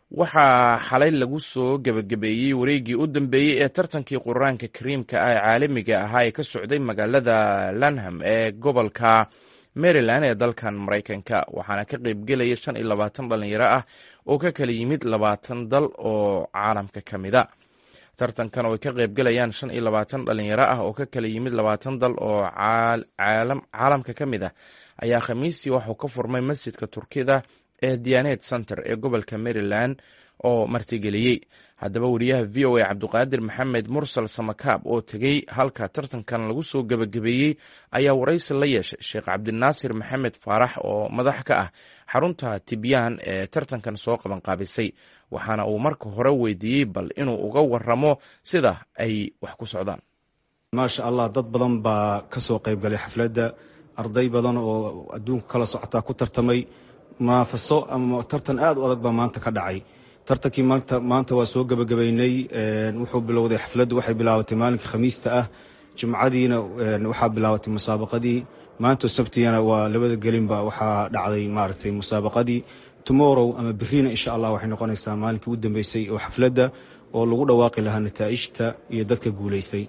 waxaa xalay lagu soo gebagabeeyey wareeggii u dambeeyey ee tartankii qur-aanka kariimka ah ee caalamiga ahaa ee ka socday magaalada lanham ee gobolka maryland ee dalkan maraykanka waxaana ka qeybgelaya shan iyo labaatan dhalinyaro ah oo ka kala yimid labaatan dal oo caalamka ka mida tartankan oo ay ka qeybgelayaan shan iyo labaatan dhalinyaro ah oo ka kala yimid labaatan dal oo caalamka ka mid ah ayaa khamiistii waxuu ka furmay masjidka turkida ee dianet center ee gobolka maryland oo martigeliyey haddaba wariyaha v o a cabduqaadir maxamed mursal samakaab oo tegey halka tartankan lagu soo gebagabeeyey ayaa waraysi la yeeshay sheekh cabdinaasir maxamed faarax oo madax ka ah xarunta tibyaan ee tartankan soo qabanqaabisay waxaana uu marka hore weydiiyey bal inuu uga waramo sida ay wax ku socdaan maasha allah dad badan baa ka soo qaybgalay xafladda arday badan oo adduunka kala socotaa ku tartamay munaafaso ama tartan aad u adag baa maanta ka dhacay tartankii maanta waa soo gebagabaynay wuxuu bilowday xafladdu waxay bilaabatay maalinkii khamiista ah jumcadiina waxaa bilaabatay musaabaqadii maanta sabtiyana waa labada gelinba waxaa dhacday maaragtay musaabaqadii tomorrow ama beriina insha allah waxay noqonaysaa maalinkii u dambeysay oo xafladda oo lagu dhawaaqi lahaa nataa'ijta iyo dadka guulaystay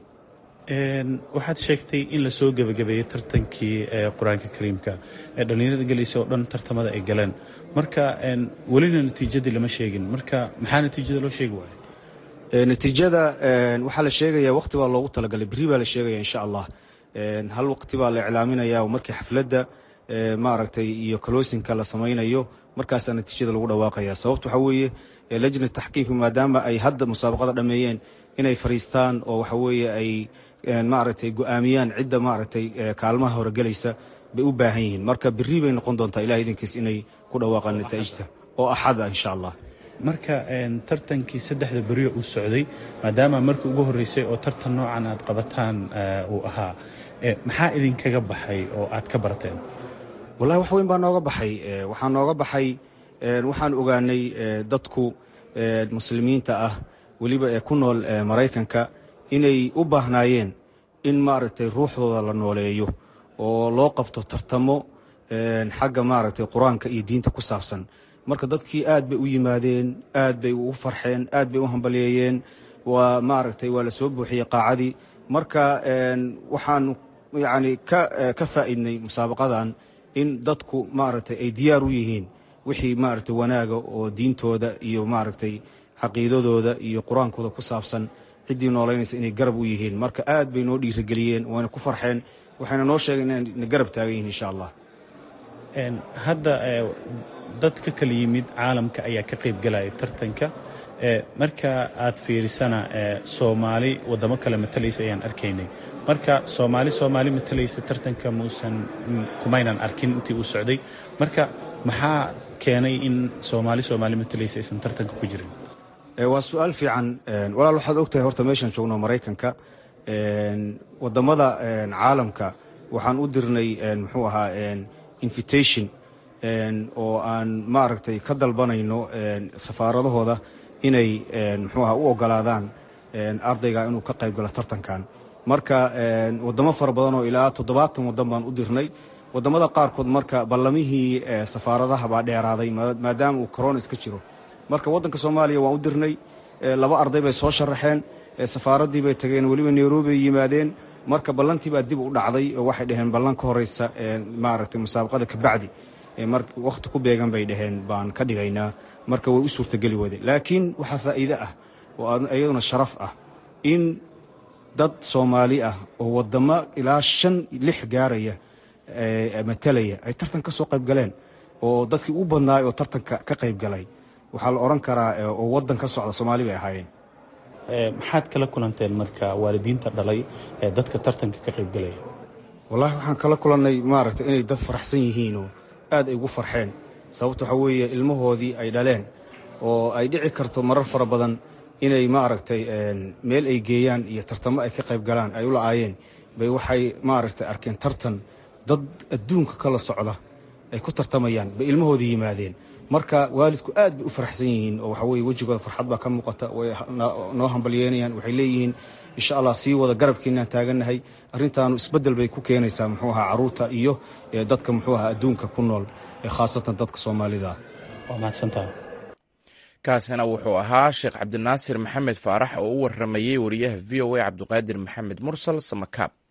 waxaad sheegtay in lasoo gebagabeeyey tartankii qur-aanka kariimka ee dhallinyarada gelaysa oo dhan tartamada ay galeen marka welina natiijadii lama sheegin marka maxaa natiijada loo sheegi waaya natiijada waxaa la sheegaya waqti baa loogu talagalay berri baa la sheegaya insha allah hal waqti baa la iclaaminaya markii xafladda maaragtay iyo kaloosinka la samaynayo markaasaa natiijada lagu dhawaaqaya sababta waxaa weeye lajna taxkiimka maadaama ay hadda musaabaqada dhammeeyeen inay fariistaan oo waxa weeye ay maaragtay go-aamiyaan cidda maaragtay kaalmaha hore gelaysa bay u baahan yihiin marka berri bay noqon doontaa ilaha idinkiis inay ku dhawaaqaan nataa'ijta oo axad ah insha allah marka tartankii saddexda beriyo uu socday maadaama markii ugu horreysay oo tartan noocan aad qabataan uu ahaa maxaa idinkaga baxay oo aad ka barteen wallahi wax weyn baa nooga baxay waxaa nooga baxay waxaan ogaanay dadku muslimiinta ah weliba ee ku nool maraykanka inay u baahnaayeen in maaragtay ruuxdooda la nooleeyo oo loo qabto tartamo xagga maaragtay qur-aanka iyo diinta ku saabsan marka dadkii aad bay u yimaadeen aad bay ugu farxeen aad bay u hambalyeeyeen waa maaragtay waa la soo buuxiyey qaacadii marka waxaan yacni ka ka faa'iidnay musaabaqadan in dadku maaragtay ay diyaar u yihiin wixii maaragtay wanaaga oo diintooda iyo maaragtay caqiidadooda iyo qur-aankooda ku saabsan ciddii noolaynaysa inay garab u yihiin marka aad bay noo dhiirigeliyeen wayna ku farxeen waxayna noo sheegeen inayna garab taagan yihin insha allah hadda dad ka kala yimid caalamka ayaa ka qayb galaya tartanka marka aad fiirisana soomaali waddamo kale matalaysa ayaan arkaynay marka soomaali soomaali matalaysa tartanka muusan kumaynan arkin intii uu socday marka maxaa keenay in soomaali soomaali matalaysa aysan tartanka ku jirin waa su-aal fiican walaal waxaad ogtahay horta meeshaan joogno maraykanka waddamada caalamka waxaan u dirnay muxuu ahaa invitation oo aan maaragtay ka dalbanayno safaaradahooda inay muxuu aha u ogolaadaan ardayga inuu ka qayb galo tartankan marka waddamo fara badan oo ilaa toddobaatan waddan baan u dirnay waddamada qaarkood marka ballamihii safaaradaha baa dheeraaday maadaama uu corona iska jiro marka waddanka soomaaliya waan u dirnay laba arday bay soo sharaxeen safaaraddii bay tageen weliba nairobi ay yimaadeen marka ballantii baa dib u dhacday oo waxay dhaheen ballan ka horeysa maaragtay musaabaqada kabacdi wakhti ku beegan bay dhaheen baan ka dhigaynaa marka way u suurtageli wade laakiin waxaa faa'iide ah oo iyaduna sharaf ah in dad soomaali ah oo waddamo ilaa shan lix gaaraya matalaya ay tartan ka soo qayb galeen oo dadkii u badnaay oo tartanka ka qayb galay waxaa la odhan karaa oo waddan ka socda soomaali bay ahaayeen maxaad kala kulanteen marka waalidiinta dhalay ee dadka tartanka ka qayb galaya wallahi waxaan kala kulannay maaragtay inay dad faraxsan yihiin oo aad ay ugu farxeen sababta waxaa weeye ilmahoodii ay dhaleen oo ay dhici karto marar fara badan inay maaragtay meel ay geeyaan iyo tartamo ay ka qayb galaan ay u la-aayeen bay waxay maaragtay arkeen tartan dad adduunka kala socda ay ku tartamayaan bay ilmahoodii yimaadeen marka waalidku aad bay u faraxsan yihiin oo waxa weye wejigooda farxad baa ka muuqata way noo hambalyeynayaan waxay leeyihiin insha allah sii wada garabkiinaan taagannahay arrintaanu isbeddel bay ku keenaysaa muxuu ahaa carruurta iyo dadka muxuu ahaa adduunka ku nool khaasatan dadka soomaalida waa mahadsantaha kaasina wuxuu ahaa sheekh cabdinaasir maxamed faarax oo u waramayey wariyaha v o a cabdiqaadir maxamed mursal samakaab